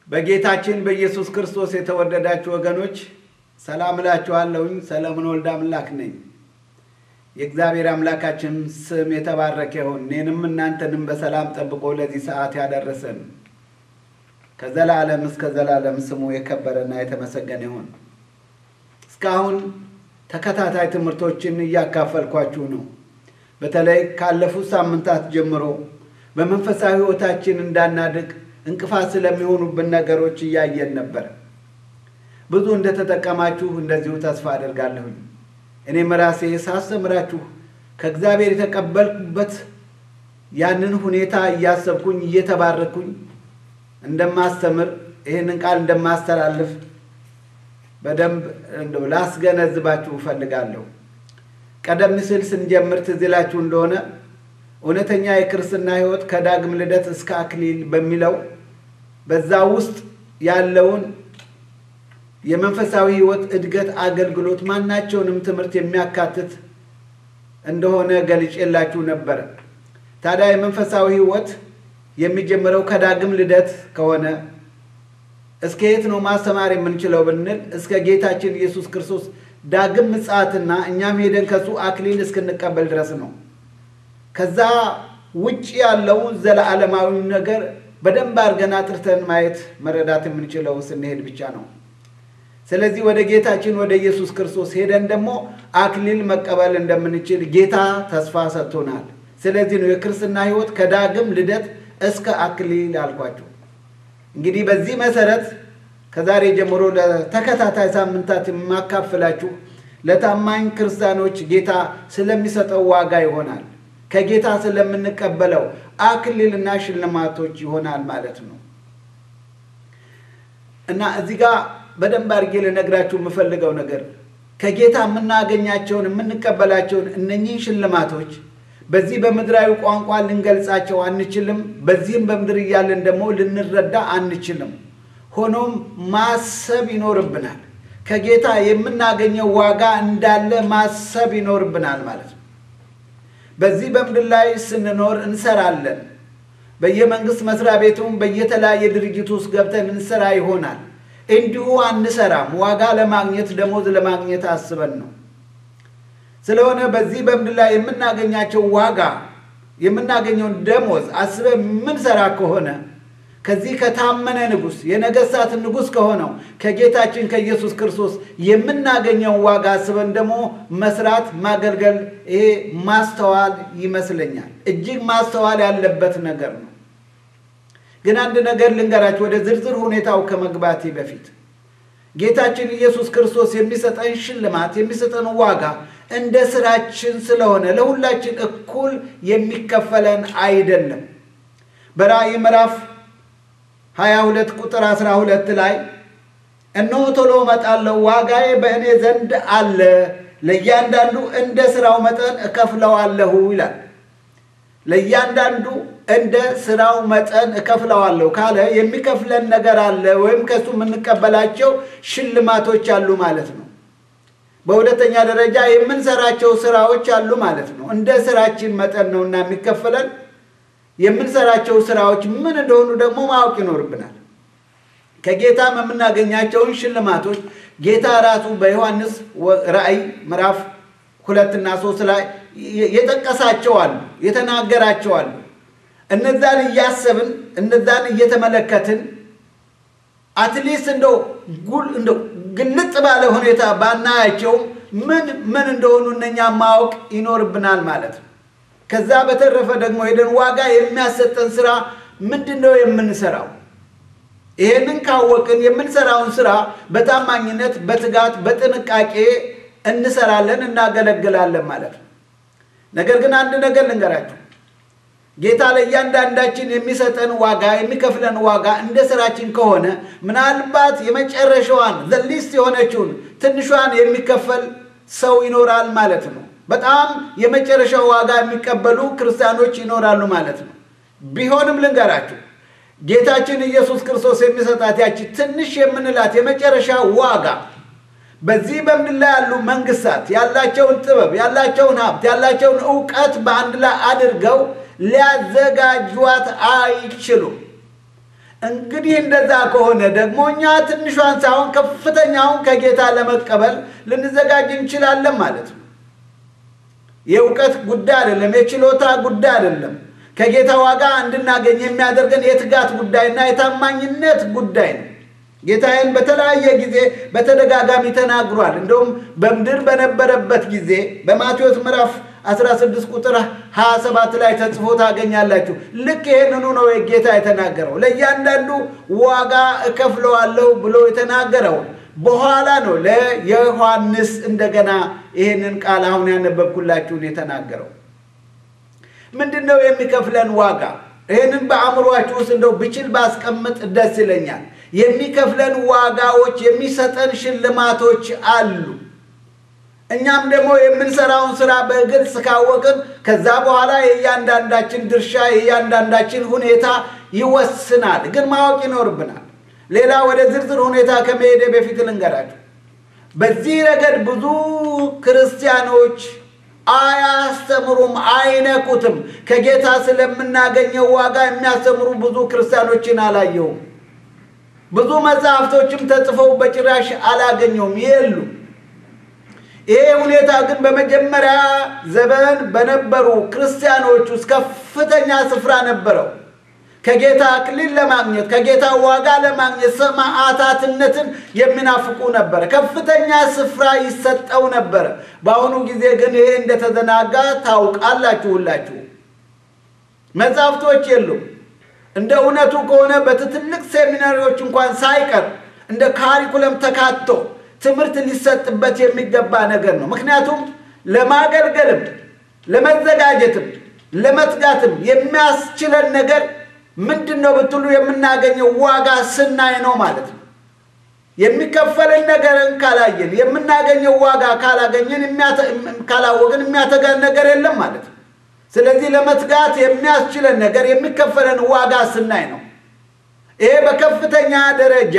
በጌታችን በኢየሱስ ክርስቶስ የተወደዳችሁ ወገኖች ሰላም እላችኋለሁኝ። ሰለሞን ወልደ አምላክ ነኝ። የእግዚአብሔር አምላካችን ስም የተባረከ ይሁን። እኔንም እናንተንም በሰላም ጠብቆ ለዚህ ሰዓት ያደረሰን ከዘላለም እስከ ዘላለም ስሙ የከበረና የተመሰገነ ይሁን። እስካሁን ተከታታይ ትምህርቶችን እያካፈልኳችሁ ነው። በተለይ ካለፉት ሳምንታት ጀምሮ በመንፈሳዊ ሕይወታችን እንዳናድግ እንቅፋት ስለሚሆኑብን ነገሮች እያየን ነበር። ብዙ እንደተጠቀማችሁ እንደዚሁ ተስፋ አደርጋለሁኝ። እኔም ራሴ ሳስተምራችሁ ከእግዚአብሔር የተቀበልኩበት ያንን ሁኔታ እያሰብኩኝ እየተባረኩኝ እንደማስተምር ይህንን ቃል እንደማስተላልፍ በደንብ እንደው ላስገነዝባችሁ እፈልጋለሁ። ቀደም ሲል ስንጀምር ትዝ ይላችሁ እንደሆነ እውነተኛ የክርስትና ሕይወት ከዳግም ልደት እስከ አክሊል በሚለው በዛ ውስጥ ያለውን የመንፈሳዊ ሕይወት እድገት አገልግሎት ማናቸውንም ትምህርት የሚያካትት እንደሆነ ገልጬላችሁ ነበረ። ታዲያ የመንፈሳዊ ሕይወት የሚጀምረው ከዳግም ልደት ከሆነ እስከ የት ነው ማስተማር የምንችለው ብንል እስከ ጌታችን ኢየሱስ ክርስቶስ ዳግም ምጽአትና እኛም ሄደን ከሱ አክሊል እስክንቀበል ድረስ ነው። ከዛ ውጭ ያለው ዘለዓለማዊ ነገር በደንብ አድርገን አጥርተን ማየት መረዳት የምንችለው ስንሄድ ብቻ ነው። ስለዚህ ወደ ጌታችን ወደ ኢየሱስ ክርስቶስ ሄደን ደግሞ አክሊል መቀበል እንደምንችል ጌታ ተስፋ ሰጥቶናል። ስለዚህ ነው የክርስትና ሕይወት ከዳግም ልደት እስከ አክሊል አልኳቸው። እንግዲህ በዚህ መሰረት ከዛሬ ጀምሮ ለተከታታይ ሳምንታት የማካፍላችሁ ለታማኝ ክርስቲያኖች ጌታ ስለሚሰጠው ዋጋ ይሆናል። ከጌታ ስለምንቀበለው አክሊልና ሽልማቶች ይሆናል ማለት ነው እና እዚህ ጋር በደንብ አድርጌ ልነግራችሁ የምፈልገው ነገር ከጌታ የምናገኛቸውን የምንቀበላቸውን እነኚህ ሽልማቶች በዚህ በምድራዊ ቋንቋ ልንገልጻቸው አንችልም። በዚህም በምድር እያለን ደግሞ ልንረዳ አንችልም። ሆኖም ማሰብ ይኖርብናል። ከጌታ የምናገኘው ዋጋ እንዳለ ማሰብ ይኖርብናል ማለት ነው። በዚህ በምድር ላይ ስንኖር እንሰራለን። በየመንግስት መስሪያ ቤቱም በየተለያየ ድርጅት ውስጥ ገብተን እንሰራ ይሆናል። እንዲሁ አንሰራም። ዋጋ ለማግኘት ደሞዝ ለማግኘት አስበን ነው። ስለሆነ በዚህ በምድር ላይ የምናገኛቸው ዋጋ የምናገኘውን ደሞዝ አስበን የምንሰራ ከሆነ ከዚህ ከታመነ ንጉሥ የነገሥታት ንጉሥ ከሆነው ከጌታችን ከኢየሱስ ክርስቶስ የምናገኘውን ዋጋ አስበን ደግሞ መስራት ማገልገል፣ ይሄ ማስተዋል ይመስለኛል። እጅግ ማስተዋል ያለበት ነገር ነው። ግን አንድ ነገር ልንገራችሁ፣ ወደ ዝርዝር ሁኔታው ከመግባቴ በፊት ጌታችን ኢየሱስ ክርስቶስ የሚሰጠን ሽልማት የሚሰጠን ዋጋ እንደ ስራችን ስለሆነ ለሁላችን እኩል የሚከፈለን አይደለም። በራእይ ምዕራፍ 22 ቁጥር 12 ላይ እነሆ ቶሎ እመጣለሁ፣ ዋጋዬ በእኔ ዘንድ አለ፣ ለእያንዳንዱ እንደ ስራው መጠን እከፍለዋለሁ ይላል። ለእያንዳንዱ እንደ ስራው መጠን እከፍለዋለሁ ካለ የሚከፍለን ነገር አለ፣ ወይም ከሱ የምንቀበላቸው ሽልማቶች አሉ ማለት ነው። በሁለተኛ ደረጃ የምንሰራቸው ስራዎች አሉ ማለት ነው። እንደ ስራችን መጠን ነውና የሚከፈለን የምንሰራቸው ስራዎች ምን እንደሆኑ ደግሞ ማወቅ ይኖርብናል። ከጌታም የምናገኛቸውን ሽልማቶች ጌታ ራሱ በዮሐንስ ራእይ ምዕራፍ ሁለትና ሶስት ላይ የጠቀሳቸው አሉ፣ የተናገራቸው አሉ። እነዛን እያሰብን እነዛን እየተመለከትን አትሊስት እንደው እንደው ግልጥ ባለ ሁኔታ ባናያቸውም ምን ምን እንደሆኑ እነኛ ማወቅ ይኖርብናል ማለት ነው። ከዛ በተረፈ ደግሞ ሄደን ዋጋ የሚያሰጠን ስራ ምንድን ነው የምንሰራው? ይሄንን ካወቅን የምንሰራውን ስራ በታማኝነት በትጋት በጥንቃቄ እንሰራለን፣ እናገለግላለን ማለት ነው። ነገር ግን አንድ ነገር ልንገራችሁ። ጌታ ለእያንዳንዳችን የሚሰጠን ዋጋ የሚከፍለን ዋጋ እንደ ስራችን ከሆነ ምናልባት የመጨረሻዋን ዘሊስት የሆነችውን ትንሿን የሚከፈል ሰው ይኖራል ማለት ነው። በጣም የመጨረሻው ዋጋ የሚቀበሉ ክርስቲያኖች ይኖራሉ ማለት ነው። ቢሆንም ልንገራችሁ ጌታችን ኢየሱስ ክርስቶስ የሚሰጣት ያቺ ትንሽ የምንላት የመጨረሻ ዋጋ በዚህ በምድር ላይ ያሉ መንግስታት ያላቸውን ጥበብ፣ ያላቸውን ሀብት፣ ያላቸውን እውቀት በአንድ ላይ አድርገው ሊያዘጋጇት አይችሉም። እንግዲህ እንደዛ ከሆነ ደግሞ እኛ ትንሿን ሳይሆን ከፍተኛውን ከጌታ ለመቀበል ልንዘጋጅ እንችላለን ማለት ነው። የእውቀት ጉዳይ አይደለም፣ የችሎታ ጉዳይ አይደለም። ከጌታ ዋጋ እንድናገኝ የሚያደርገን የትጋት ጉዳይና የታማኝነት ጉዳይ ነው። ጌታዬን በተለያየ ጊዜ በተደጋጋሚ ተናግሯል። እንደውም በምድር በነበረበት ጊዜ በማቴዎስ ምዕራፍ 16 ቁጥር 27 ላይ ተጽፎ ታገኛላችሁ። ልክ ይህንኑ ነው ጌታ የተናገረው። ለእያንዳንዱ ዋጋ እከፍለዋለሁ ብሎ የተናገረው በኋላ ነው ለዮሐንስ እንደገና ይህንን ቃል አሁን ያነበብኩላችሁን የተናገረው። ምንድን ነው የሚከፍለን ዋጋ? ይህንን በአእምሯችሁ ውስጥ እንደው ብችል ባስቀምጥ ደስ ይለኛል። የሚከፍለን ዋጋዎች፣ የሚሰጠን ሽልማቶች አሉ። እኛም ደግሞ የምንሰራውን ስራ በግልጽ ካወቅን ከዛ በኋላ የእያንዳንዳችን ድርሻ የእያንዳንዳችን ሁኔታ ይወስናል። ግን ማወቅ ይኖርብናል። ሌላ ወደ ዝርዝር ሁኔታ ከመሄደ በፊት ልንገራችሁ። በዚህ ረገድ ብዙ ክርስቲያኖች አያስተምሩም፣ አይነኩትም። ከጌታ ስለምናገኘው ዋጋ የሚያስተምሩ ብዙ ክርስቲያኖችን አላየውም። ብዙ መጽሐፍቶችም ተጽፈው በጭራሽ አላገኘውም፣ የሉ። ይሄ ሁኔታ ግን በመጀመሪያ ዘመን በነበሩ ክርስቲያኖች ውስጥ ከፍተኛ ስፍራ ነበረው። ከጌታ አክሊል ለማግኘት ከጌታ ዋጋ ለማግኘት ሰማዕታትነትን የሚናፍቁ ነበረ። ከፍተኛ ስፍራ ይሰጠው ነበረ። በአሁኑ ጊዜ ግን ይሄ እንደተዘናጋ ታውቃላችሁ ሁላችሁ። መጽሐፍቶች የሉም። እንደ እውነቱ ከሆነ በትልቅ ሴሚናሪዎች እንኳን ሳይቀር እንደ ካሪኩለም ተካቶ ትምህርት ሊሰጥበት የሚገባ ነገር ነው። ምክንያቱም ለማገልገልም ለመዘጋጀትም ለመትጋትም የሚያስችለን ነገር ምንድን ነው ብትሉ የምናገኘው ዋጋ ስናይ ነው ማለት ነው። የሚከፈልን ነገርን ካላየን የምናገኘው ዋጋ ካላገኘን ካላወቅን የሚያተጋን ነገር የለም ማለት ነው። ስለዚህ ለመትጋት የሚያስችለን ነገር የሚከፈለን ዋጋ ስናይ ነው። ይሄ በከፍተኛ ደረጃ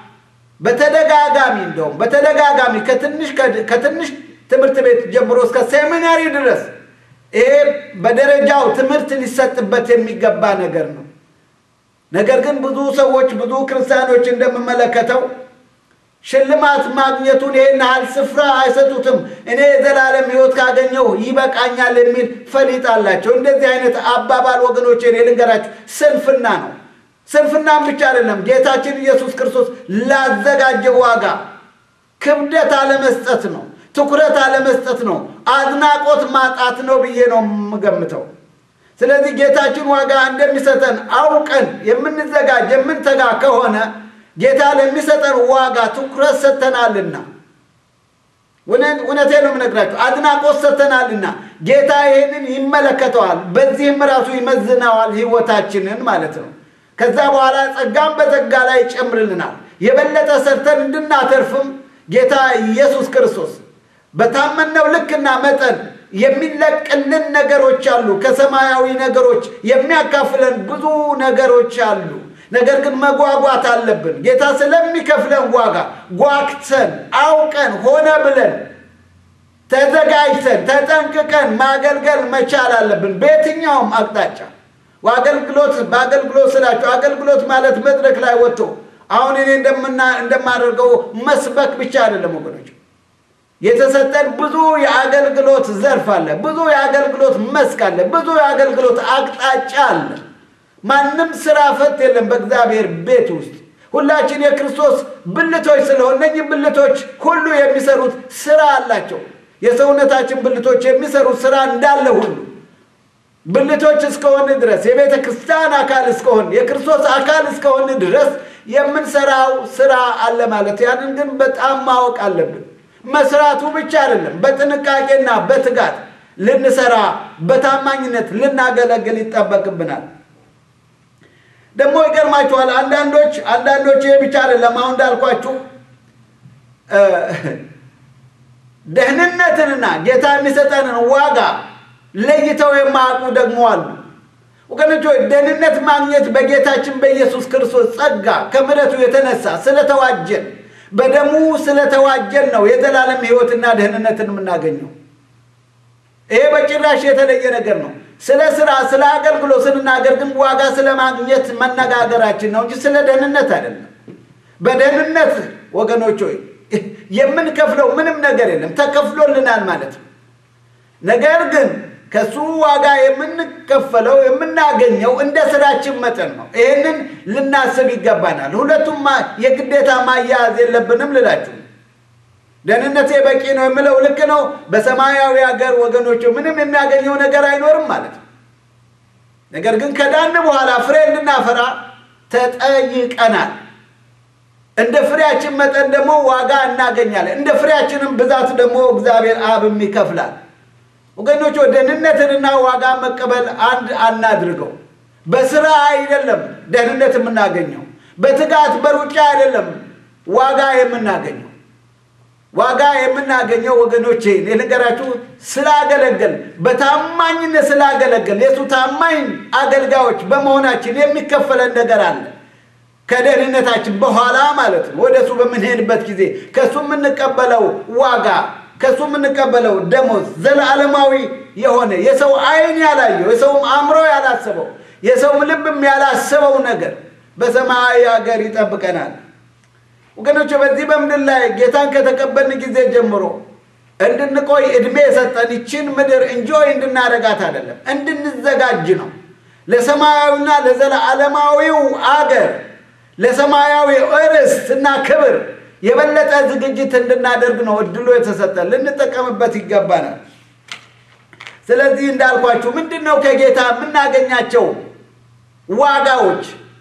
በተደጋጋሚ እንደውም በተደጋጋሚ ከትንሽ ከትንሽ ትምህርት ቤት ጀምሮ እስከ ሴሚናሪ ድረስ ይሄ በደረጃው ትምህርት ሊሰጥበት የሚገባ ነገር ነው። ነገር ግን ብዙ ሰዎች ብዙ ክርስቲያኖች እንደምመለከተው ሽልማት ማግኘቱን ይህን ያህል ስፍራ አይሰጡትም። እኔ የዘላለም ሕይወት ካገኘው ይበቃኛል የሚል ፈሊጥ አላቸው። እንደዚህ አይነት አባባል ወገኖች፣ እኔ ልንገራችሁ ስንፍና ነው። ስንፍናም ብቻ አይደለም፣ ጌታችን ኢየሱስ ክርስቶስ ላዘጋጀው ዋጋ ክብደት አለመስጠት ነው። ትኩረት አለመስጠት ነው። አድናቆት ማጣት ነው ብዬ ነው የምገምተው። ስለዚህ ጌታችን ዋጋ እንደሚሰጠን አውቀን የምንዘጋጅ የምንተጋ ከሆነ ጌታ ለሚሰጠን ዋጋ ትኩረት ሰጥተናልና፣ እውነቴ ነው የምነግራችሁ፣ አድናቆት ሰጥተናልና ጌታ ይህንን ይመለከተዋል። በዚህም ራሱ ይመዝነዋል ሕይወታችንን ማለት ነው። ከዛ በኋላ ጸጋም በጸጋ ላይ ይጨምርልናል። የበለጠ ሰርተን እንድናተርፍም ጌታ ኢየሱስ ክርስቶስ በታመነው ልክና መጠን የሚለቅልን ነገሮች አሉ። ከሰማያዊ ነገሮች የሚያካፍለን ብዙ ነገሮች አሉ። ነገር ግን መጓጓት አለብን። ጌታ ስለሚከፍለን ዋጋ ጓግተን አውቀን ሆነ ብለን ተዘጋጅተን ተጠንቅቀን ማገልገል መቻል አለብን። በየትኛውም አቅጣጫ አገልግሎት በአገልግሎት ስላቸው አገልግሎት ማለት መድረክ ላይ ወጥቶ አሁን እኔ እንደማደርገው መስበክ ብቻ አይደለም ወገኖች። የተሰጠን ብዙ የአገልግሎት ዘርፍ አለ። ብዙ የአገልግሎት መስክ አለ። ብዙ የአገልግሎት አቅጣጫ አለ። ማንም ስራ ፈት የለም በእግዚአብሔር ቤት ውስጥ ሁላችን የክርስቶስ ብልቶች ስለሆን እነዚህ ብልቶች ሁሉ የሚሰሩት ስራ አላቸው። የሰውነታችን ብልቶች የሚሰሩት ስራ እንዳለ ሁሉ ብልቶች እስከሆን ድረስ የቤተ ክርስቲያን አካል እስከሆን የክርስቶስ አካል እስከሆን ድረስ የምንሰራው ስራ አለ ማለት። ያንን ግን በጣም ማወቅ አለብን። መስራቱ ብቻ አይደለም፣ በጥንቃቄና በትጋት ልንሰራ በታማኝነት ልናገለግል ይጠበቅብናል። ደግሞ ይገርማችኋል። አንዳንዶች አንዳንዶች ይሄ ብቻ አይደለም። አሁን እንዳልኳችሁ ደህንነትንና ጌታ የሚሰጠንን ዋጋ ለይተው የማያውቁ ደግሞ አሉ። ወገኖች ሆይ ደህንነት ማግኘት በጌታችን በኢየሱስ ክርስቶስ ጸጋ ከምሕረቱ የተነሳ ስለተዋጀን በደሙ ስለተዋጀን ነው የዘላለም ሕይወትና ደህንነትን የምናገኘው። ይሄ በጭራሽ የተለየ ነገር ነው። ስለ ስራ፣ ስለ አገልግሎት ስንናገር ግን ዋጋ ስለ ማግኘት መነጋገራችን ነው እንጂ ስለ ደህንነት አይደለም። በደህንነት ወገኖች ሆይ የምንከፍለው ምንም ነገር የለም፣ ተከፍሎልናል ማለት ነው። ነገር ግን ከሱ ዋጋ የምንከፈለው የምናገኘው እንደ ስራችን መጠን ነው። ይህንን ልናስብ ይገባናል። ሁለቱም የግዴታ ማያያዝ የለብንም ልላችሁ ደህንነቴ በቂ ነው የምለው ልክ ነው። በሰማያዊ ሀገር ወገኖች ምንም የሚያገኘው ነገር አይኖርም ማለት ነው። ነገር ግን ከዳን በኋላ ፍሬ እንድናፈራ ተጠይቀናል። እንደ ፍሬያችን መጠን ደግሞ ዋጋ እናገኛለን። እንደ ፍሬያችንም ብዛት ደግሞ እግዚአብሔር አብም ይከፍላል። ወገኖች ደህንነትንና ዋጋ መቀበል አንድ አናድርገው። በስራ አይደለም ደህንነት የምናገኘው፣ በትጋት በሩጫ አይደለም ዋጋ የምናገኘው ዋጋ የምናገኘው ወገኖቼ ልንገራችሁ፣ ስላገለገል በታማኝነት ስላገለገል የእሱ ታማኝ አገልጋዮች በመሆናችን የሚከፈለን ነገር አለ። ከደህንነታችን በኋላ ማለት ነው። ወደ እሱ በምንሄድበት ጊዜ ከእሱ የምንቀበለው ዋጋ ከእሱ የምንቀበለው ደሞዝ ዘለዓለማዊ የሆነ የሰው ዓይን ያላየው የሰውም አእምሮ ያላሰበው የሰውም ልብም ያላሰበው ነገር በሰማያዊ ሀገር ይጠብቀናል። ወገኖች በዚህ በምድር ላይ ጌታን ከተቀበልን ጊዜ ጀምሮ እንድንቆይ እድሜ የሰጠን ይችን ምድር እንጆይ እንድናረጋት አይደለም፣ እንድንዘጋጅ ነው። ለሰማያዊና ለዘላለማዊው አገር ለሰማያዊ ርስት እና ክብር የበለጠ ዝግጅት እንድናደርግ ነው እድሉ የተሰጠን። ልንጠቀምበት ይገባናል። ስለዚህ እንዳልኳችሁ ምንድን ነው ከጌታ የምናገኛቸው ዋጋዎች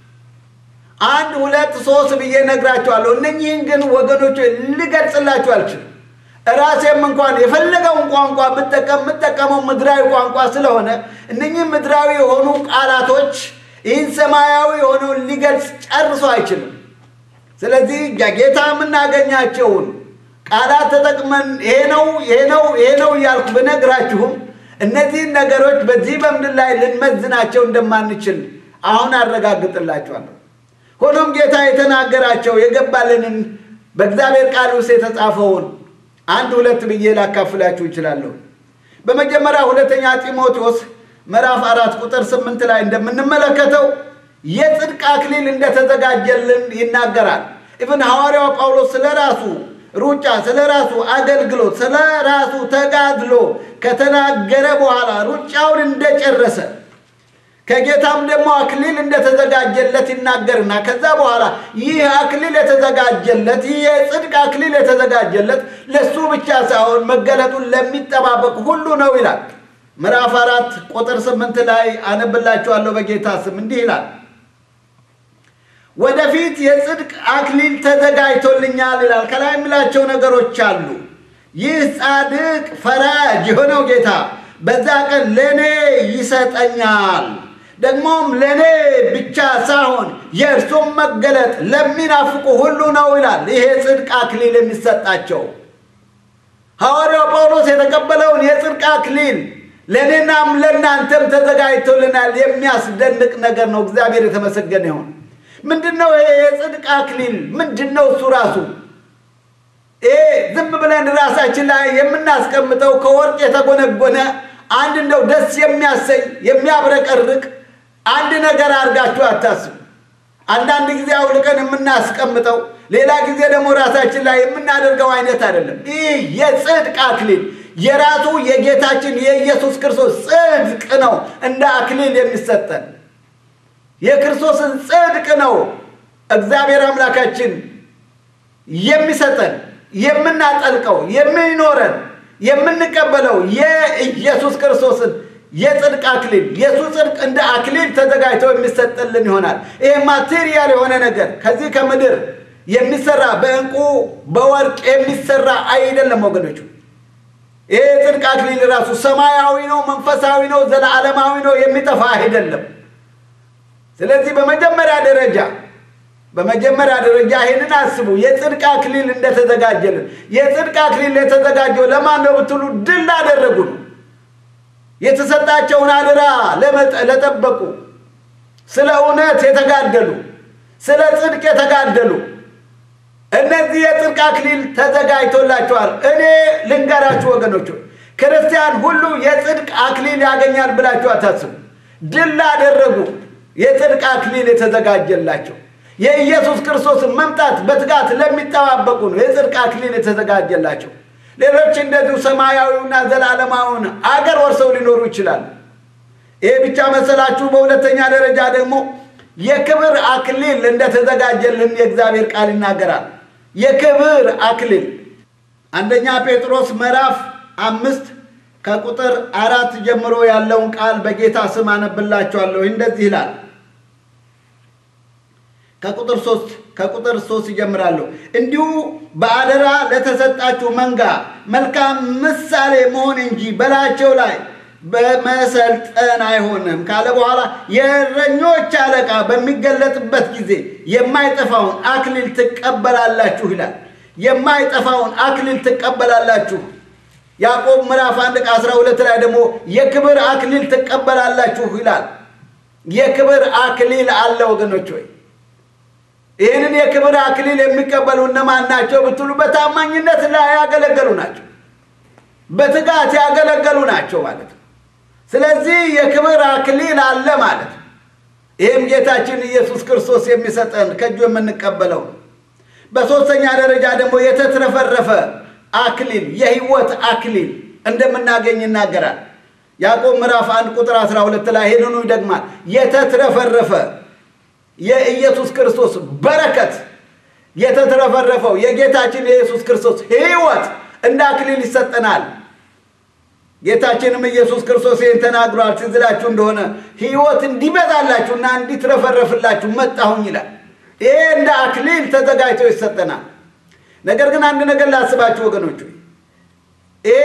አንድ ሁለት ሶስት ብዬ ነግራችኋለሁ። እነኚህን ግን ወገኖች ልገልጽላችሁ አልችልም። ራሴም እንኳን የፈለገውን ቋንቋ ብጠቀም የምጠቀመው ምድራዊ ቋንቋ ስለሆነ እነኚህ ምድራዊ የሆኑ ቃላቶች ይህን ሰማያዊ የሆነውን ሊገልጽ ጨርሶ አይችልም። ስለዚህ ጌታ የምናገኛቸውን ቃላት ተጠቅመን ይሄ ነው ይሄ ነው ይሄ ነው እያልኩ ብነግራችሁም እነዚህን ነገሮች በዚህ በምድር ላይ ልንመዝናቸው እንደማንችል አሁን አረጋግጥላችኋለሁ። ሆኖም ጌታ የተናገራቸው የገባልንን በእግዚአብሔር ቃል ውስጥ የተጻፈውን አንድ ሁለት ብዬ ላካፍላችሁ ይችላለሁ። በመጀመሪያ ሁለተኛ ጢሞቴዎስ ምዕራፍ አራት ቁጥር ስምንት ላይ እንደምንመለከተው የጽድቅ አክሊል እንደተዘጋጀልን ይናገራል። ኢብን ሐዋርያው ጳውሎስ ስለ ራሱ ሩጫ፣ ስለ ራሱ አገልግሎት፣ ስለ ራሱ ተጋድሎ ከተናገረ በኋላ ሩጫውን እንደጨረሰ ከጌታም ደግሞ አክሊል እንደተዘጋጀለት ይናገርና ከዛ በኋላ ይህ አክሊል የተዘጋጀለት ይህ የጽድቅ አክሊል የተዘጋጀለት ለሱ ብቻ ሳይሆን መገለጡን ለሚጠባበቅ ሁሉ ነው ይላል። ምዕራፍ አራት ቁጥር ስምንት ላይ አነብላችኋለሁ በጌታ ስም እንዲህ ይላል፣ ወደፊት የጽድቅ አክሊል ተዘጋጅቶልኛል ይላል። ከላይ የሚላቸው ነገሮች አሉ። ይህ ጻድቅ ፈራጅ የሆነው ጌታ በዛ ቀን ለእኔ ይሰጠኛል ደግሞም ለእኔ ብቻ ሳይሆን የእርሱም መገለጥ ለሚናፍቁ ሁሉ ነው ይላል። ይሄ ጽድቅ አክሊል የሚሰጣቸው ሐዋርያው ጳውሎስ የተቀበለውን የጽድቅ አክሊል ለእኔናም ለእናንተም ተዘጋጅቶልናል። የሚያስደንቅ ነገር ነው። እግዚአብሔር የተመሰገነ ይሁን። ምንድን ነው ይሄ የጽድቅ አክሊል? ምንድን ነው እሱ ራሱ? ይሄ ዝም ብለን ራሳችን ላይ የምናስቀምጠው ከወርቅ የተጎነጎነ አንድ እንደው ደስ የሚያሰኝ የሚያብረቀርቅ አንድ ነገር አድርጋችሁ አታስቡ። አንዳንድ ጊዜ አውልቀን የምናስቀምጠው ሌላ ጊዜ ደግሞ ራሳችን ላይ የምናደርገው አይነት አይደለም። ይህ የጽድቅ አክሊል የራሱ የጌታችን የኢየሱስ ክርስቶስ ጽድቅ ነው። እንደ አክሊል የሚሰጠን የክርስቶስን ጽድቅ ነው እግዚአብሔር አምላካችን የሚሰጠን የምናጠልቀው የሚኖረን የምንቀበለው የኢየሱስ ክርስቶስን የጽድቅ አክሊል የእሱ ጽድቅ እንደ አክሊል ተዘጋጅቶ የሚሰጥልን ይሆናል። ይሄ ማቴሪያል የሆነ ነገር ከዚህ ከምድር የሚሰራ በዕንቁ በወርቅ የሚሰራ አይደለም ወገኖቹ። ይሄ የጽድቅ አክሊል ራሱ ሰማያዊ ነው፣ መንፈሳዊ ነው፣ ዘለዓለማዊ ነው፣ የሚጠፋ አይደለም። ስለዚህ በመጀመሪያ ደረጃ በመጀመሪያ ደረጃ ይህንን አስቡ። የጽድቅ አክሊል እንደተዘጋጀልን የጽድቅ አክሊል የተዘጋጀው ለማን ነው ብትሉ ድል ላደረጉ ነው። የተሰጣቸውን አደራ ለጠበቁ፣ ስለ እውነት የተጋደሉ፣ ስለ ጽድቅ የተጋደሉ እነዚህ የጽድቅ አክሊል ተዘጋጅቶላቸዋል። እኔ ልንገራችሁ ወገኖች፣ ክርስቲያን ሁሉ የጽድቅ አክሊል ያገኛል ብላችሁ አታስቡ። ድል ላደረጉ የጽድቅ አክሊል የተዘጋጀላቸው የኢየሱስ ክርስቶስን መምጣት በትጋት ለሚጠባበቁ ነው የጽድቅ አክሊል የተዘጋጀላቸው። ሌሎች እንደዚሁ ሰማያዊውና ዘላለማዊውን አገር ወርሰው ሊኖሩ ይችላሉ። ይሄ ብቻ መሰላችሁ? በሁለተኛ ደረጃ ደግሞ የክብር አክሊል እንደተዘጋጀልን የእግዚአብሔር ቃል ይናገራል። የክብር አክሊል አንደኛ ጴጥሮስ ምዕራፍ አምስት ከቁጥር አራት ጀምሮ ያለውን ቃል በጌታ ስም አነብላችኋለሁ። እንደዚህ ይላል። ከቁጥር ሶስት ከቁጥር ሶስት ይጀምራለሁ። እንዲሁ በአደራ ለተሰጣችሁ መንጋ መልካም ምሳሌ መሆን እንጂ በላያቸው ላይ በመሰልጠን አይሆንም ካለ በኋላ የእረኞች አለቃ በሚገለጥበት ጊዜ የማይጠፋውን አክሊል ትቀበላላችሁ ይላል። የማይጠፋውን አክሊል ትቀበላላችሁ። ያዕቆብ ምዕራፍ አንድ ከአስራ ሁለት ላይ ደግሞ የክብር አክሊል ትቀበላላችሁ ይላል። የክብር አክሊል አለ ወገኖች ሆይ ይህንን የክብር አክሊል የሚቀበሉ እነማን ናቸው ብትሉ በታማኝነት ላይ ያገለገሉ ናቸው። በትጋት ያገለገሉ ናቸው ማለት ነው። ስለዚህ የክብር አክሊል አለ ማለት ነው። ይህም ጌታችን ኢየሱስ ክርስቶስ የሚሰጠን ከእጁ የምንቀበለው ነው። በሦስተኛ ደረጃ ደግሞ የተትረፈረፈ አክሊል የሕይወት አክሊል እንደምናገኝ ይናገራል። ያዕቆብ ምዕራፍ አንድ ቁጥር 12 ላይ ይህንኑ ይደግማል። የተትረፈረፈ የኢየሱስ ክርስቶስ በረከት የተትረፈረፈው የጌታችን የኢየሱስ ክርስቶስ ሕይወት እንደ አክሊል ይሰጠናል። ጌታችንም ኢየሱስ ክርስቶስ ይህን ተናግሯል። ትዝ ይላችሁ እንደሆነ ሕይወት እንዲበዛላችሁና እንዲትረፈረፍላችሁ መጣሁኝ ይላል። ይሄ እንደ አክሊል ተዘጋጅቶ ይሰጠናል። ነገር ግን አንድ ነገር ላስባችሁ ወገኖች፣ ይሄ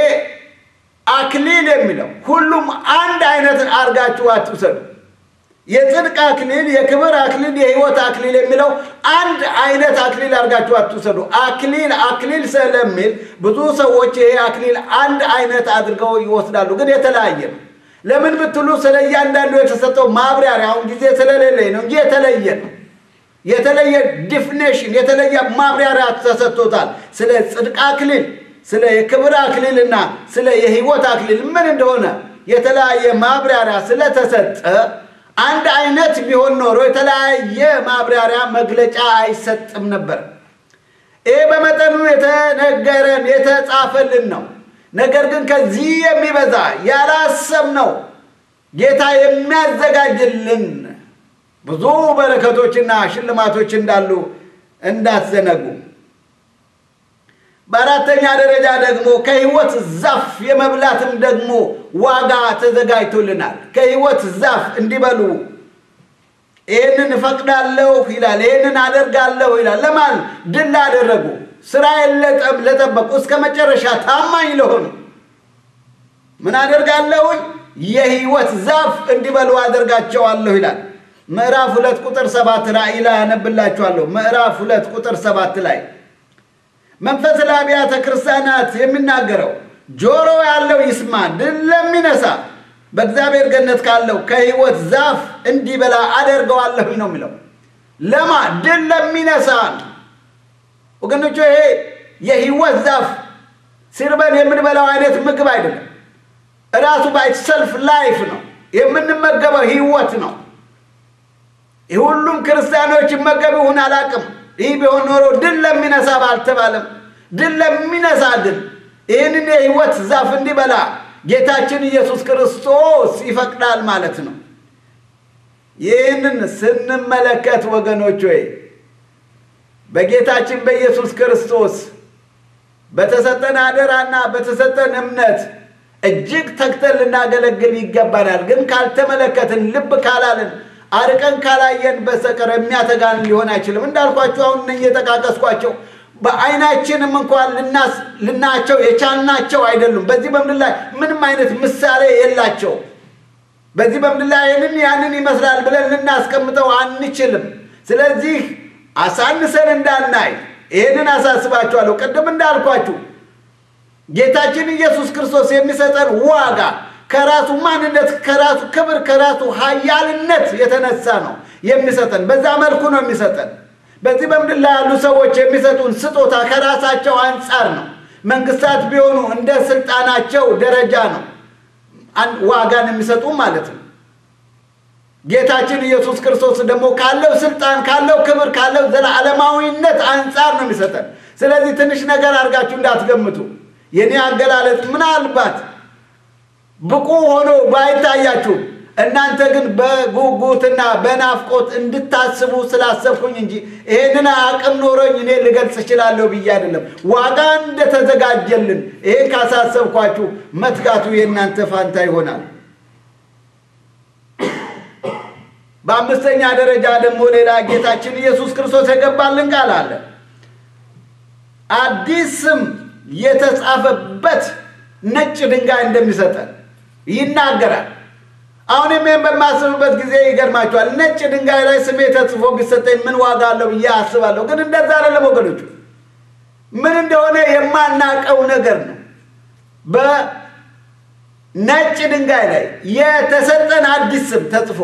አክሊል የሚለው ሁሉም አንድ አይነት አድርጋችሁ አትውሰዱ። የጽድቅ አክሊል፣ የክብር አክሊል፣ የሕይወት አክሊል የሚለው አንድ አይነት አክሊል አድርጋችሁ አትውሰዱ። አክሊል አክሊል ስለሚል ብዙ ሰዎች ይሄ አክሊል አንድ አይነት አድርገው ይወስዳሉ፣ ግን የተለያየ ነው። ለምን ብትሉ ስለ እያንዳንዱ የተሰጠው ማብራሪያ አሁን ጊዜ ስለሌለኝ ነው እንጂ የተለየ ነው። የተለየ ዲፊኔሽን የተለየ ማብራሪያ ተሰጥቶታል። ስለ ጽድቅ አክሊል፣ ስለ የክብር አክሊልና ስለ የሕይወት አክሊል ምን እንደሆነ የተለያየ ማብራሪያ ስለተሰጠ አንድ አይነት ቢሆን ኖሮ የተለያየ ማብራሪያ መግለጫ አይሰጥም ነበር። ይህ በመጠኑ የተነገረን የተጻፈልን ነው። ነገር ግን ከዚህ የሚበዛ ያላሰብነው ጌታ የሚያዘጋጅልን ብዙ በረከቶችና ሽልማቶች እንዳሉ እንዳትዘነጉ። በአራተኛ ደረጃ ደግሞ ከሕይወት ዛፍ የመብላትም ደግሞ ዋጋ ተዘጋጅቶልናል። ከሕይወት ዛፍ እንዲበሉ ይህንን እፈቅዳለሁ ይላል። ይህንን አደርጋለሁ ይላል። ለማን ድል ላደረጉ፣ ስራዬን ለጠበቁ፣ እስከ መጨረሻ ታማኝ ለሆኑ ምን አደርጋለሁኝ? የሕይወት ዛፍ እንዲበሉ አደርጋቸዋለሁ ይላል። ምዕራፍ ሁለት ቁጥር ሰባት ራእይ ላይ ያነብላችኋለሁ። ምዕራፍ ሁለት ቁጥር ሰባት ላይ መንፈስ ለአብያተ ክርስቲያናት የሚናገረው ጆሮ ያለው ይስማ፣ ድል ለሚነሳ በእግዚአብሔር ገነት ካለው ከሕይወት ዛፍ እንዲበላ አደርገዋለሁ ነው የሚለው። ለማ ድል ለሚነሳ ወገኖቹ፣ ይሄ የሕይወት ዛፍ ሲርበን የምንበላው አይነት ምግብ አይደለም። እራሱ ባይ ሰልፍ ላይፍ ነው የምንመገበው ሕይወት ነው። ሁሉም ክርስቲያኖች ይመገቡ ይሁን አላቅም። ይህ ቢሆን ኖሮ ድል ለሚነሳ ባልተባለም፣ ድል ለሚነሳ ግን ይህንን የሕይወት ዛፍ እንዲበላ ጌታችን ኢየሱስ ክርስቶስ ይፈቅዳል ማለት ነው። ይህንን ስንመለከት ወገኖች ወይ በጌታችን በኢየሱስ ክርስቶስ በተሰጠን አደራና በተሰጠን እምነት እጅግ ተግተን ልናገለግል ይገባናል። ግን ካልተመለከትን፣ ልብ ካላልን አርቀን ካላየን በስተቀር የሚያተጋን ሊሆን አይችልም። እንዳልኳቸው አሁን እነ እየጠቃቀስኳቸው በዓይናችንም እንኳን ልናቸው የቻልናቸው አይደሉም። በዚህ በምድር ላይ ምንም አይነት ምሳሌ የላቸው። በዚህ በምድር ላይ ይህንን ያንን ይመስላል ብለን ልናስቀምጠው አንችልም። ስለዚህ አሳንሰን እንዳናይ ይህንን አሳስባችኋለሁ። ቅድም እንዳልኳችሁ ጌታችን ኢየሱስ ክርስቶስ የሚሰጠን ዋጋ ከራሱ ማንነት ከራሱ ክብር ከራሱ ኃያልነት የተነሳ ነው የሚሰጠን። በዛ መልኩ ነው የሚሰጠን። በዚህ በምድር ላይ ያሉ ሰዎች የሚሰጡን ስጦታ ከራሳቸው አንጻር ነው፣ መንግስታት ቢሆኑ እንደ ስልጣናቸው ደረጃ ነው ዋጋን የሚሰጡ ማለት ነው። ጌታችን ኢየሱስ ክርስቶስ ደግሞ ካለው ስልጣን ካለው ክብር ካለው ዘላለማዊነት አንጻር ነው የሚሰጠን። ስለዚህ ትንሽ ነገር አድርጋችሁ እንዳትገምቱ። የኔ አገላለጥ ምናልባት ብቁ ሆኖ ባይታያችሁም እናንተ ግን በጉጉትና በናፍቆት እንድታስቡ ስላሰብኩኝ እንጂ ይሄንን አቅም ኖሮኝ እኔ ልገልጽ እችላለሁ ብዬ አይደለም። ዋጋ እንደተዘጋጀልን ይሄን ካሳሰብኳችሁ መትጋቱ የእናንተ ፋንታ ይሆናል። በአምስተኛ ደረጃ ደግሞ ሌላ ጌታችን ኢየሱስ ክርስቶስ የገባልን ቃል አለ። አዲስ ስም የተጻፈበት ነጭ ድንጋይ እንደሚሰጠን ይናገራል። አሁን ይህን በማስብበት ጊዜ ይገርማቸዋል። ነጭ ድንጋይ ላይ ስሜ ተጽፎ ቢሰጠኝ ምን ዋጋ አለው ብዬ አስባለሁ። ግን እንደዛ አይደለም ወገኖቹ፣ ምን እንደሆነ የማናቀው ነገር ነው። በነጭ ድንጋይ ላይ የተሰጠን አዲስ ስም ተጽፎ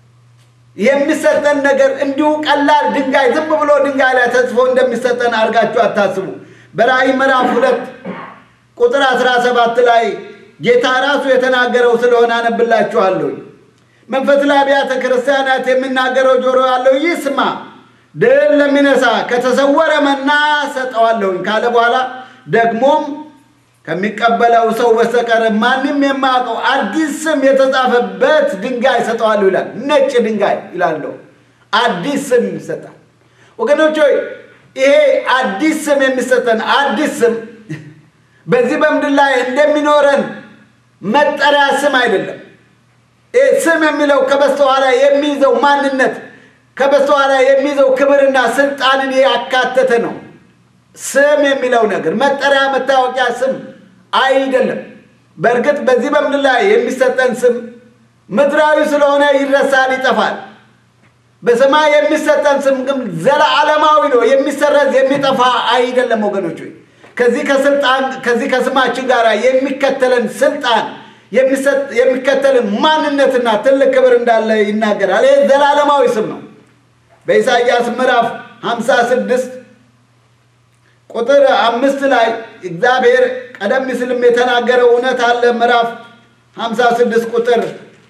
የሚሰጠን ነገር እንዲሁ ቀላል ድንጋይ ዝም ብሎ ድንጋይ ላይ ተጽፎ እንደሚሰጠን አድርጋችሁ አታስቡ። በራእይ ምዕራፍ ሁለት ቁጥር አስራ ሰባት ላይ ጌታ ራሱ የተናገረው ስለሆነ አነብላችኋለሁ። መንፈስ ለአብያተ ክርስቲያናት የሚናገረው ጆሮ ያለው ይስማ፣ ድል ለሚነሳ ከተሰወረ መና ሰጠዋለሁኝ ካለ በኋላ ደግሞም ከሚቀበለው ሰው በስተቀር ማንም የማያውቀው አዲስ ስም የተጻፈበት ድንጋይ ሰጠዋለሁ ይላል። ነጭ ድንጋይ ይላለሁ። አዲስ ስም ይሰጣል። ወገኖች ሆይ ይሄ አዲስ ስም የሚሰጠን አዲስ ስም በዚህ በምድር ላይ እንደሚኖረን መጠሪያ ስም አይደለም። ይህ ስም የሚለው ከበስተኋላ የሚይዘው ማንነት ከበስተኋላ የሚይዘው ክብርና ስልጣንን ያካተተ ነው። ስም የሚለው ነገር መጠሪያ፣ መታወቂያ ስም አይደለም። በእርግጥ በዚህ በምድር ላይ የሚሰጠን ስም ምድራዊ ስለሆነ ይረሳል፣ ይጠፋል። በሰማይ የሚሰጠን ስም ግን ዘለዓለማዊ ነው። የሚሰረዝ የሚጠፋ አይደለም ወገኖች ሆይ ከዚህ ከስልጣን ከዚህ ከስማችን ጋር የሚከተለን ስልጣን የሚከተልን ማንነትና ትልቅ ክብር እንዳለ ይናገራል። ይህ ዘላለማዊ ስም ነው። በኢሳይያስ ምዕራፍ 56 ቁጥር አምስት ላይ እግዚአብሔር ቀደም ሲልም የተናገረው እውነት አለ። ምዕራፍ 56 ቁጥር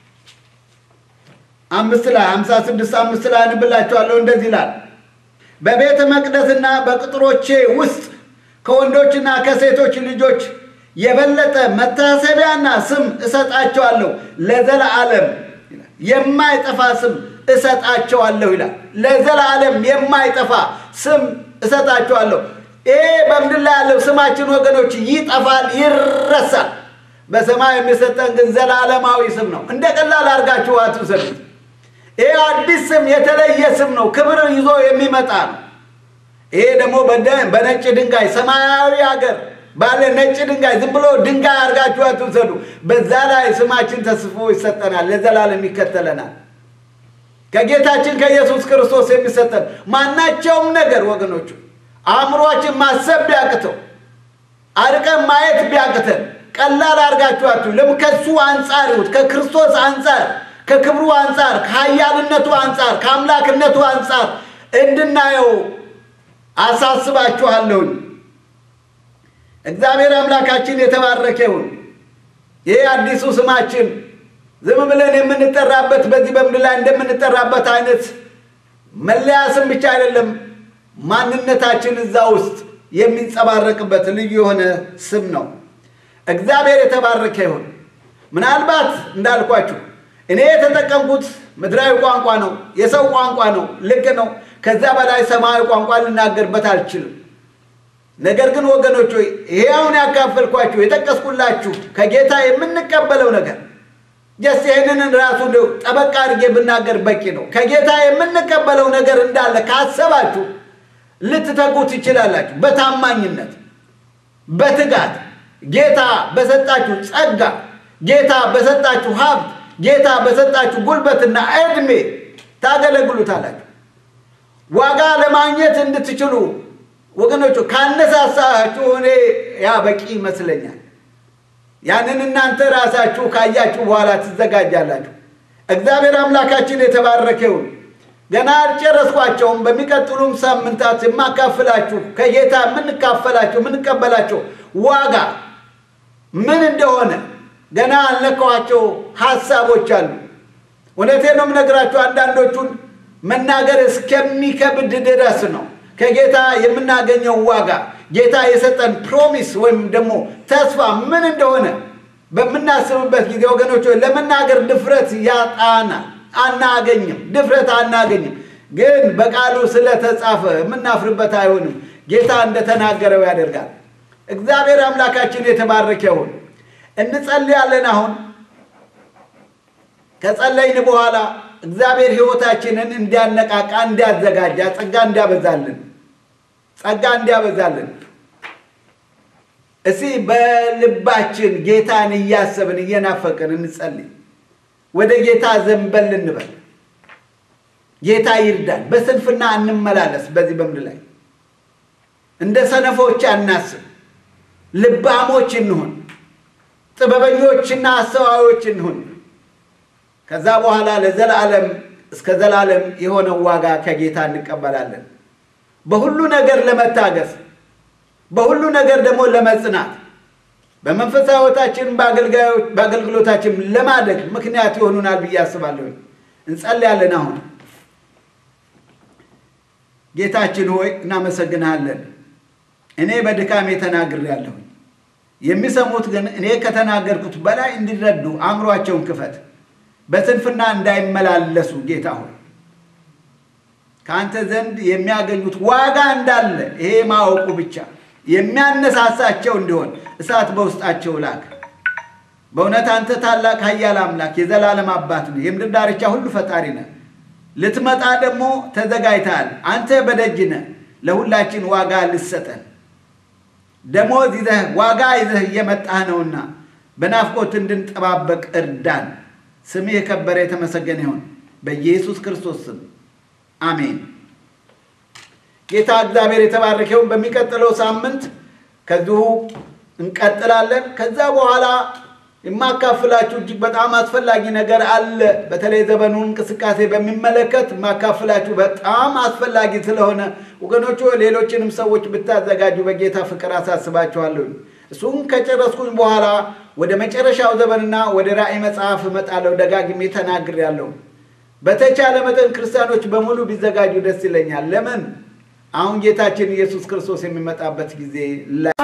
አምስት ላይ 56 አምስት ላይ አንብላችኋለሁ። እንደዚህ ይላል በቤተ መቅደስና በቅጥሮቼ ውስጥ ከወንዶችና ከሴቶች ልጆች የበለጠ መታሰቢያና ስም እሰጣቸዋለሁ፣ ለዘላለም የማይጠፋ ስም እሰጣቸዋለሁ ይላል። ለዘላለም የማይጠፋ ስም እሰጣቸዋለሁ። ይሄ በምድር ላይ ያለው ስማችን ወገኖች ይጠፋል፣ ይረሳል። በሰማይ የሚሰጠን ግን ዘላለማዊ ስም ነው። እንደ ቀላል አድርጋችሁ አትውሰዱት። ይሄ አዲስ ስም የተለየ ስም ነው፣ ክብር ይዞ የሚመጣ ነው። ይሄ ደግሞ በነጭ ድንጋይ ሰማያዊ ሀገር ባለ ነጭ ድንጋይ ዝም ብሎ ድንጋይ አድርጋችሁ አትውሰዱ። በዛ ላይ ስማችን ተስፎ ይሰጠናል፣ ለዘላለም ይከተለናል። ከጌታችን ከኢየሱስ ክርስቶስ የሚሰጠን ማናቸውም ነገር ወገኖቹ አእምሯችን ማሰብ ቢያቅተው አርቀን ማየት ቢያቅተን ቀላል አድርጋችሁ አትዩ። ለምን ከሱ አንጻር ይሁት ከክርስቶስ አንጻር ከክብሩ አንጻር ከኃያልነቱ አንጻር ከአምላክነቱ አንጻር እንድናየው አሳስባችኋለሁኝ። እግዚአብሔር አምላካችን የተባረከ ይሁን። ይህ አዲሱ ስማችን ዝም ብለን የምንጠራበት በዚህ በምድር ላይ እንደምንጠራበት አይነት መለያ ስም ብቻ አይደለም። ማንነታችን እዛ ውስጥ የሚንጸባረቅበት ልዩ የሆነ ስም ነው። እግዚአብሔር የተባረከ ይሁን። ምናልባት እንዳልኳችሁ እኔ የተጠቀምኩት ምድራዊ ቋንቋ ነው፣ የሰው ቋንቋ ነው። ልክ ነው። ከዚያ በላይ ሰማያዊ ቋንቋ ልናገርበት አልችልም። ነገር ግን ወገኖች ሆይ ይሄ አሁን ያካፈልኳችሁ የጠቀስኩላችሁ ከጌታ የምንቀበለው ነገር ጀስ ይህንን ራሱ እንደው ጠበቃ አድርጌ ብናገር በቂ ነው። ከጌታ የምንቀበለው ነገር እንዳለ ካሰባችሁ ልትተጉ ትችላላችሁ። በታማኝነት በትጋት ጌታ በሰጣችሁ ጸጋ፣ ጌታ በሰጣችሁ ሀብት፣ ጌታ በሰጣችሁ ጉልበትና ዕድሜ ታገለግሉታላችሁ። ዋጋ ለማግኘት እንድትችሉ ወገኖቹ ካነሳሳችሁ እኔ ያ በቂ ይመስለኛል። ያንን እናንተ ራሳችሁ ካያችሁ በኋላ ትዘጋጃላችሁ። እግዚአብሔር አምላካችን የተባረከ ይሁን። ገና አልጨረስኳቸውም። በሚቀጥሉም ሳምንታት የማካፍላችሁ ከጌታ የምንካፈላቸው የምንቀበላቸው ዋጋ ምን እንደሆነ ገና ያልነካኋቸው ሀሳቦች አሉ። እውነቴ ነው የምነግራችሁ። አንዳንዶቹን መናገር እስከሚከብድ ድረስ ነው። ከጌታ የምናገኘው ዋጋ ጌታ የሰጠን ፕሮሚስ ወይም ደግሞ ተስፋ ምን እንደሆነ በምናስብበት ጊዜ ወገኖች ለመናገር ድፍረት ያጣናል። አናገኝም፣ ድፍረት አናገኝም። ግን በቃሉ ስለተጻፈ የምናፍርበት አይሆንም። ጌታ እንደተናገረው ያደርጋል። እግዚአብሔር አምላካችን የተባረከ ይሁን። እንጸልያለን። አሁን ከጸለይን በኋላ እግዚአብሔር ሕይወታችንን እንዲያነቃቃ፣ እንዲያዘጋጃ፣ ጸጋ እንዲያበዛልን ጸጋ እንዲያበዛልን እስቲ በልባችን ጌታን እያሰብን እየናፈቅን እንጸልይ። ወደ ጌታ ዘንበል እንበል። ጌታ ይርዳን። በስንፍና እንመላለስ። በዚህ በምድር ላይ እንደ ሰነፎች አናስብ። ልባሞች እንሁን። ጥበበኞችና አስተዋዮች እንሁን። ከዛ በኋላ ለዘላለም እስከ ዘላለም የሆነው ዋጋ ከጌታ እንቀበላለን። በሁሉ ነገር ለመታገስ በሁሉ ነገር ደግሞ ለመጽናት በመንፈሳዊ ሕይወታችን በአገልግሎታችን ለማደግ ምክንያት ይሆኑናል ብዬ አስባለሁ። እንጸልያለን። አሁን ጌታችን ሆይ እናመሰግንሃለን። እኔ በድካሜ ተናግሬያለሁ። የሚሰሙት ግን እኔ ከተናገርኩት በላይ እንዲረዱ አእምሯቸውን ክፈት፣ በስንፍና እንዳይመላለሱ ጌታ ሆይ ከአንተ ዘንድ የሚያገኙት ዋጋ እንዳለ ይሄ ማወቁ ብቻ የሚያነሳሳቸው እንዲሆን እሳት በውስጣቸው ላክ። በእውነት አንተ ታላቅ ኃያል አምላክ የዘላለም አባት ነህ። የምድር ዳርቻ ሁሉ ፈጣሪ ነህ። ልትመጣ ደግሞ ተዘጋጅተሃል። አንተ በደጅ ነህ። ለሁላችን ዋጋ ልሰጠን ደሞዝ ይዘህ ዋጋ ይዘህ እየመጣህ ነውና በናፍቆት እንድንጠባበቅ እርዳን። ስምህ የከበረ የተመሰገነ ይሁን በኢየሱስ ክርስቶስ ስም አሜን። ጌታ እግዚአብሔር የተባረከውን በሚቀጥለው ሳምንት ከዚሁ እንቀጥላለን። ከዛ በኋላ የማካፍላችሁ እጅግ በጣም አስፈላጊ ነገር አለ። በተለይ ዘመኑን እንቅስቃሴ በሚመለከት የማካፍላችሁ በጣም አስፈላጊ ስለሆነ ወገኖቹ ሌሎችንም ሰዎች ብታዘጋጁ በጌታ ፍቅር አሳስባችኋለሁ። እሱም ከጨረስኩኝ በኋላ ወደ መጨረሻው ዘመንና ወደ ራእይ መጽሐፍ እመጣለሁ። ደጋግሜ ተናግሬያለሁ። በተቻለ መጠን ክርስቲያኖች በሙሉ ቢዘጋጁ ደስ ይለኛል። ለምን? አሁን ጌታችን ኢየሱስ ክርስቶስ የሚመጣበት ጊዜ